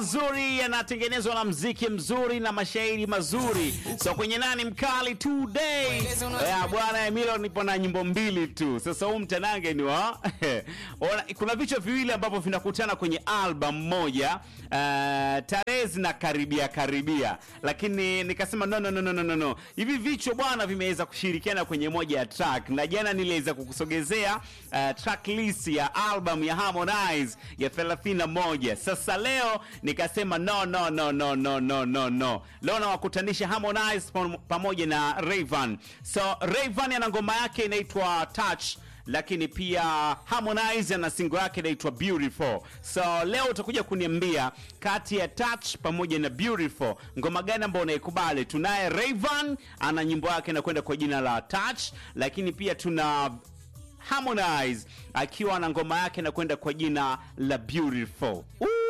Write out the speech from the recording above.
mazuri yanatengenezwa na mziki mzuri na mashairi mazuri. So kwenye nani mkali today ya bwana Emilio, nipo na nyimbo mbili tu. Sasa huu mtanange ni wa Ona, kuna vichwa viwili ambavyo vinakutana kwenye album moja uh, tarehe zinakaribia karibia, lakini nikasema no, no, no, no, no, no. Hivi vichwa bwana vimeweza kushirikiana kwenye moja ya track, na jana niliweza kukusogezea uh, track list ya album ya Harmonize ya 31. Sasa leo nikasema no, no, no, no, no, no, no, no. Leo nawakutanisha Harmonize pam- pamoja na Rayvanny. So Rayvanny ana ngoma yake inaitwa Touch lakini pia Harmonize ana singo yake inaitwa Beautiful. So leo utakuja kuniambia kati ya Touch pamoja na Beautiful ngoma gani ambayo unaikubali. Tunaye Rayvanny ana nyimbo yake inakwenda kwa jina la Touch, lakini pia tuna Harmonize akiwa na ngoma yake inakwenda kwa jina la Beautiful. Ooh.